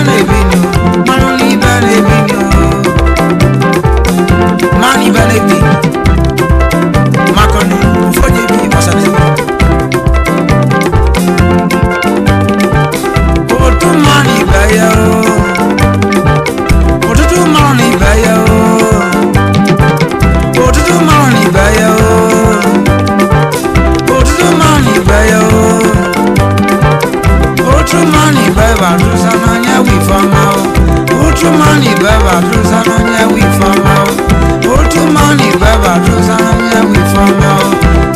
na-ebi nyo mmanụ n'ibe na-ebi nyo mmanụ ibe na-ebi makọni ụfọdụ ebi gbasara ebi otu mmanụ ibe ya o ụtụtụ mmanụ na ibe ya o ụtụtụ mmanụ na ibe ya o ụtụtụ mmanụ na ibe ya o otu mmanụ ibe ba dụsa n'anya wifama o otu mmanụ ibe ba dụsa n'anya wifama o otu mmanụ ibe ba dụsa n'anya wifama o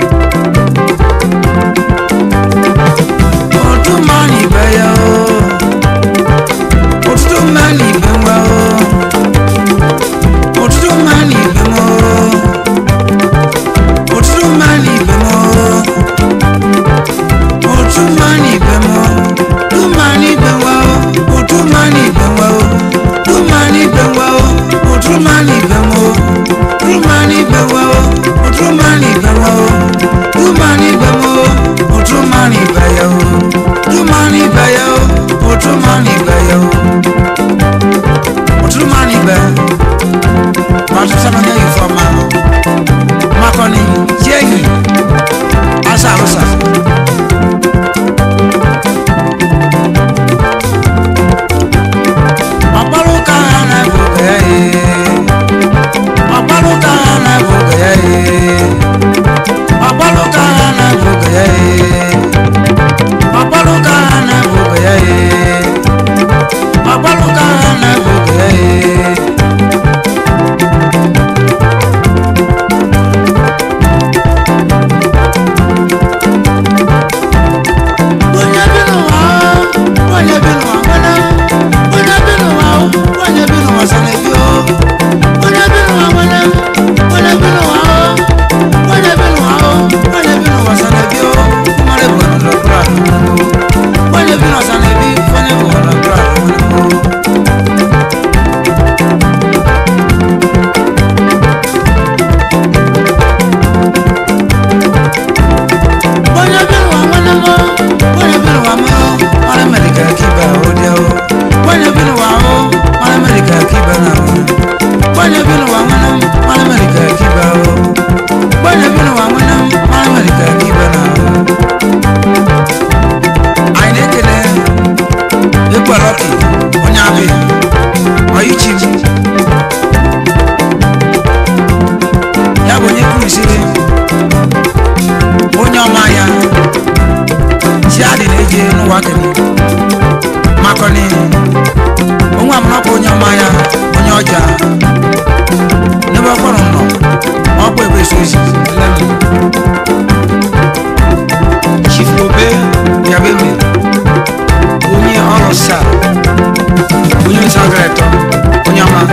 otu mmanụ ibe ya o ụtụtụ mmanụ ibe nwa o ụtụtụ mmanụ ibe m o ụtụtụ mmanụ ibe m o otu mmanụ ibe m o du mmanụ ibe nwa o otu mmanụ ibe nwa o du mmanụ ibe nwa o otu mmanụ ibe m o du mmanụ ibe nwa o otu mmanụ ibe nwa o du mmanụ ibe m o otu mmanụ ibe ya o du mmanụ ibe ya o otu mmanụ ibe ya o otu mmanụ ibe ọtụtụ anya yi fọma makọni jehi asa arụsa ọkpọrụka ha na-ebu ka ya ye ọkpọrụka ha na-ebu ka ya ye ọkpọrụka ha na-ebu ka ya ye ọkpọrụka ha na-ebu ka ya ye ọkpọrụka ha na-ebu ka ya ye onye bi n'ụwa onye bi n'ụwa nwere onye bi n'ụwa onye bi n'ụwa sana ebi o onye bi n'ụwa nwere onye bi n'ụwa onye bi n'ụwa onye bi n'ụwa sana ebi o mmadụ bụ ọnụ lọkụrụ ahụ onye bi n'ụwa sana ebi onye bụ ọnụ lọkụrụ ahụ onye bi n'ụwa nwere m onye bi n'ụwa m mara mere ka akiba ụdị o onye bi n'ụwa o mara mere ka akiba na o onye bi n'ụwa nwere m mara mere ka akiba o onye bi n'ụwa nwere m mara mere ka akiba na o anyị na-ekele ịkpọrọki onye abịa ọyịchi m ya bụ onye kwurisiri onye ọma ya si adị na-eji n'ụwa kene makọni onwe amụrọkwa onye ọma ya onye ọja n'ebe ọkpọrọ nọ ọkpọ ebe so ozi lem chifobe yabeme onye ọrụ sa onye nsagara eto onye ọma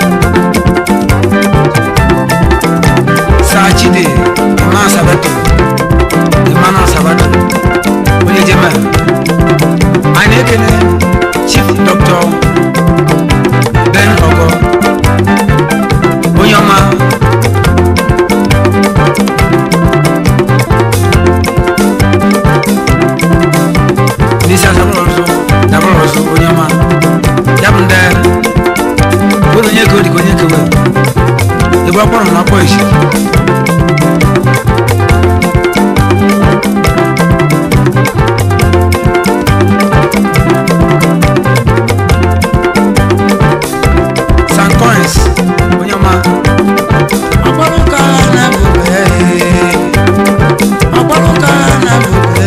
saa chide ma sabato emmanuel sabato onye jema anyị na-ekele chief dr ben ogo onye ọma n'isi asabụrụ ọzọ dabụrụ ọzọ onye ọma ya bụ ndị bụrụ onye ka odika onye kewe ebe ọ kpọrọ na ọkpọ isi St. Coins, onye ọma ọkpọrụka na-ebube ọkpọrụka na-ebube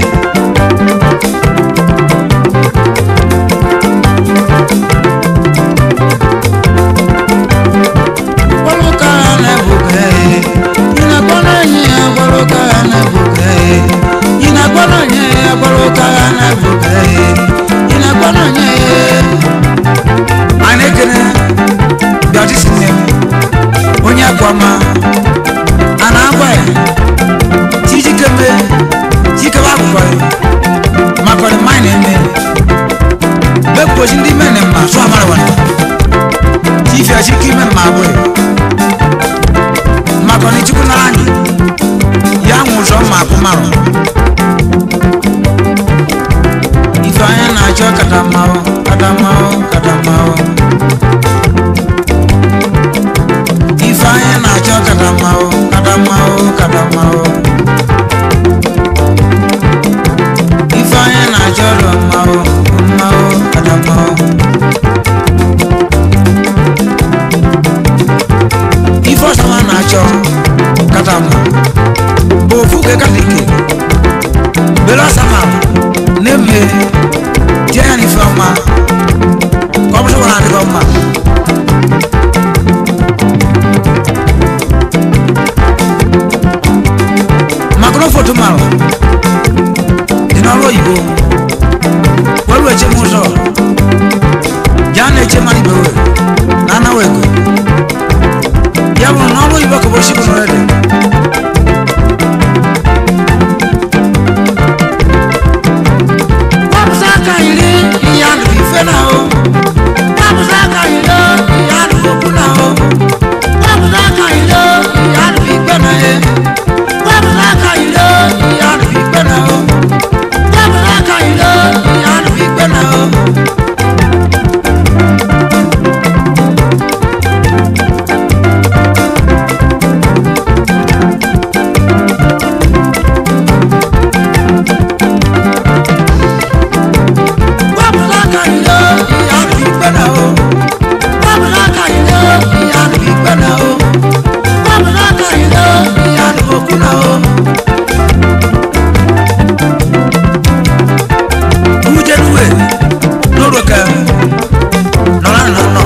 ọkpọrụka na-ebube ị na-akpọ n'anyị ọkpọrụka na-ebube ị na-akpọ n'anyị ọkpọrụka na-ebube ị na-akpọ n'anyị anyị na-ekele bịadisi nne m onye akwama a na-agwa ya tijikeme jikebe akụkọ ya maka ọdịmma anyị na-eme bepụchi ndị mene mma sụ amara wana tifi achike ime mma abụghị maka ọna ichukwu nara anyị ya nwụ ụzọ mma akụ marụ ife ife anyị na-achọ katamahụ katamahụ katamahụ ife anyị na-achọ katamahụ katamahụ katamahụ ife anyị na-achọ rụ mmahụ mmahụ katamahụ ife ọsọma na-achọ katama bụ ofu ke katike bere ọsama na-eme tie ya n'ife ọma ka ọ bụrụ na adịghị ọma maka na foto mara dị n'ọrụ oyibo welu eche m ụzọ ya na-eche mmadụ ibe were na anawa ego ya bụrụ na ọrụ oyibo ka bụ oshi bụ n'ọrịa wapụsa aka iri ihe a nụrụ ife na ahụ wapụsa aka iri ihe a nụrụ okwu na ahụ wapụsa aka iri ihe a nụrụ ikpe na ihe wapụsa aka iri ihe a nụrụ ikpe na ahụ wapụsa aka iri ihe a nụrụ ikpe na ahụ wapụsa aka iri ihe a nụrụ ikpe na ahụ wapụsa aka iri ihe a nụrụ ikpe na ahụ wapụsa aka iri ihe a nụrụ okwu na ahụ ujenuwe n'ụlọka nọrọ na nọ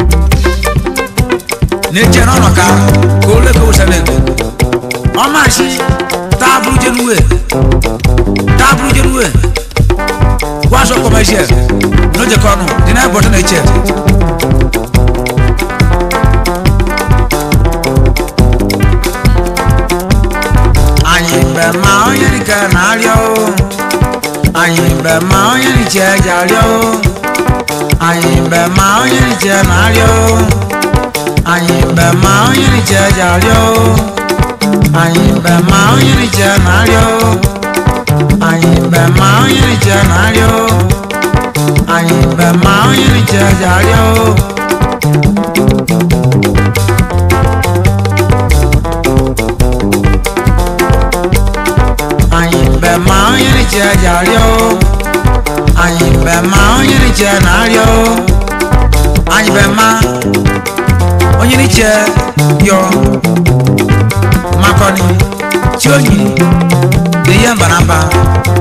na-eche n'ọnọ ka ka ole ka wụsara ego ọmachi taa bụrụ jenuwe taa bụrụ jenuwe gwaso kọmeshal n'ojekọ ọnụ dị na ebọtọ na-eche anyị mgbe ma onye dịka na-arịọ anyị mgbe ma onye nche ji arịọ anyị mgbe ma onye nche na-arịọ anyị mgbe ma onye nche ji arịọ anyị mgbe ma onye nche na-arịọ anyị mgbe ma onye nche na-arịọ anyị mgbe ma onye nche ji arịọ anyị mgbe ma onye nche ji arịọ anyị mgbe ma onye nche na-arịọ anyị mgbe ma onye nche yọ makọni chionyi dị ihe mba na mba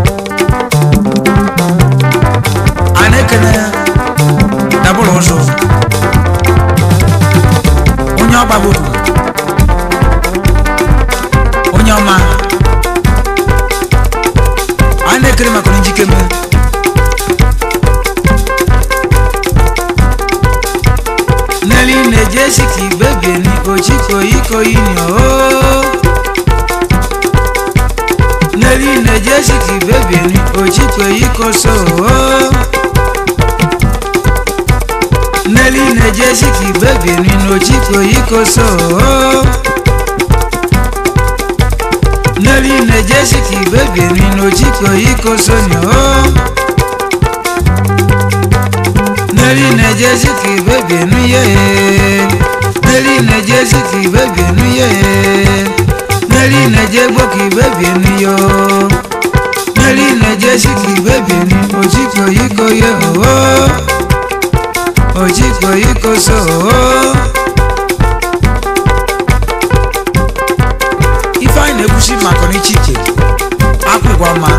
a na-ekene dabụrụ ụzọ onye ọgbagburu onye ọma anyị na-ekere maka onye njikeme Nelly na-eje ka igbe bieni ochikoyikoyini o Nelly na-eje ka igbe bieni ochikoyikoso o Nelly na-eje ka igbe bieni n'ochikoyikoso o Nelly na-eje ka igbe bieni n'ochikoyikoso ni o Nelly na-eje ka igbe bienu ye Nelly na-eje ka igbe bienu ye Nelly na-eje gbo ka igbe bienu yo Nelly na-eje ka igbe bienu ochikoyikoye o ochikoyikoso o ifeanyị na-ekwusi maka n'echiche akwụgwọ ma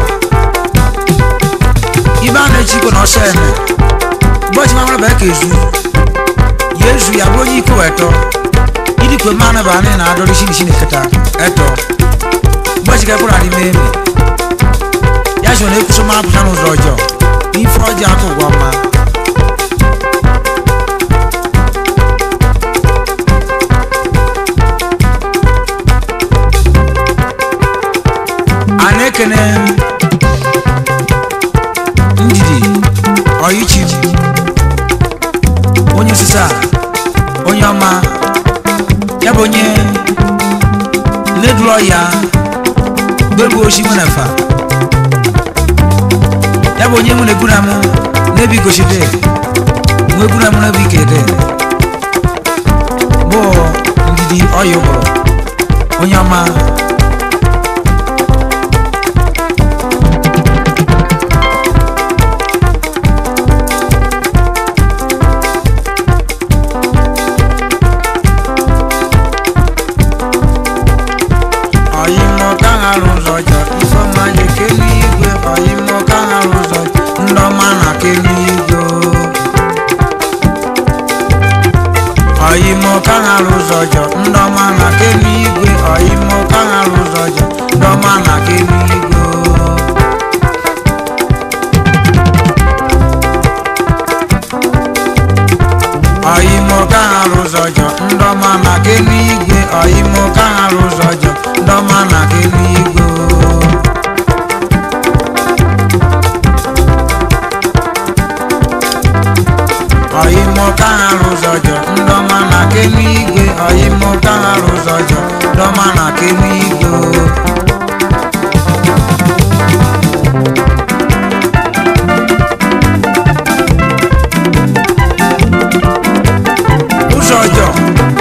ibe a na-echikwa na ọsọ eme ụbọchị mamara bụ ka ezu ya ezu ya bụrụ onye iko eto idikwe mmanụ bụ anyị na-adọrọ isi n'isi na-eketa eto ụbọchị ka ekwuru adị mee ya so na-ekwusi mmanụ pụta n'ụzọ ọjọọ n'ife ọjọọ akwụgwọ ma a na-ekene ndidi ọyịchi onye osisi a onye ọma ya bụ onye leduru ọya gbegbu oshi nwenefa ya bụ onye mụ na-egwuru amụ n'ebe igochide nwe egwuru amụ n'ebe ike dị bụ ndidi ọya ụbụrụ onye ọma ọyịmọ ka ha rụzọ jọ ifeọma ji kelu igwe ọyịmọ ka ha rụzọ ndọma na kelu igwe ọyịmọ ka ha rụzọ jọ ndọma na kelu igwe ọyịmọ ka ha rụzọ jọ ndọma na kelu igwe ọyịmọ ka ha rụzọ jọ ndọma na kelu igwe ọyịmọ ka ha rụzọ jọ ndọma na kelu igwe ọyịmọ ka ha rụzọ jọ ndọma na kelu igwe ọyịmọ ka ha rụzọ jọ ndọma na kelu igwe ụzọ ọjọọ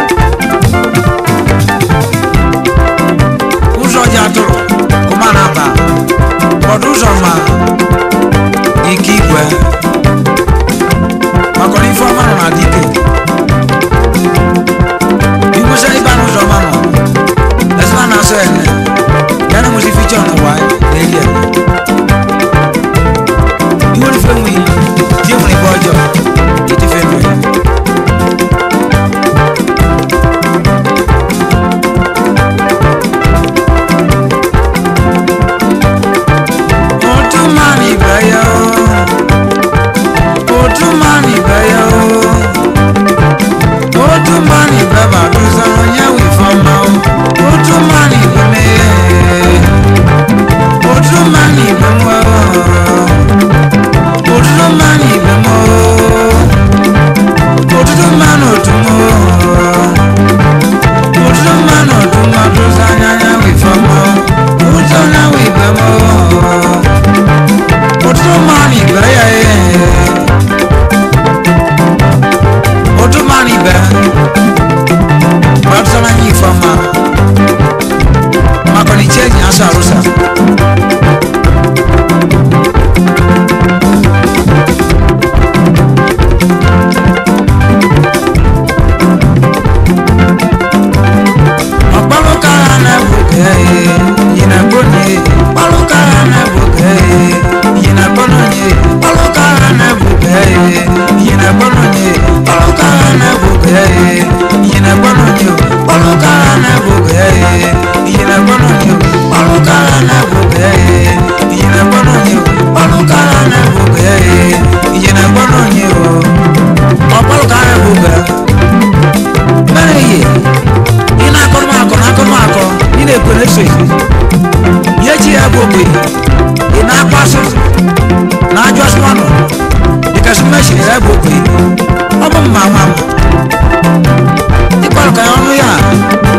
ụzọ ọjọọ atụrụ ụma na-aba ọdụ ụzọ ma ike igwe maka na ife ọma nọ na dike igwesa ibe anụ ụzọ ọma nọ esina na asọ ene ya na nwesi fichọ n'ụwa na-eri ene iwe ife nwe die nwere ibe ọjọọ itife mmiri otu mmanụ ibe ya otu mmanụ ibe ya otu mmanụ ibe baduza onye wifọma otu mmanụ ibe mee otu mmanụ ibe nwa otu mmanụ ibe m otutu mmanụ otu m otutu mmanụ otu m aduza anya anya wifọma otu onye wibe m otutu mmanụ ibe ya ee otu mmanụ ibe gbadusana nye ifeọma maka na iche enyi asọ arụsa ọkpalụka ha na-egbu ka yi na gbonye ọkpalụka ha na-egbu ka yi na gbonye ọkpalụka ha na-egbu ka yi na gbonye ọkpalụka ha na-egbu ka yi na gbonye ọkpalụka ha na-egbu ka yi na gbonye ọkpalụka ha na-egbu ka yi na gbonye ọkpalụka ha na-egbu ka yi na gbonye ọkpalụka ha na-egbu ka mere ihe ị na-akọ m akọ na-akọ m akọ ị na-ekwe na-eso ihe ihe chi ya bụ ogbe ị na-akpa asụ na ajọ asụmanụ dịkasị mmechiri ya bụ ogbe ọ bụ mma nwa m ịkpọrọ ka ya ọnụ ya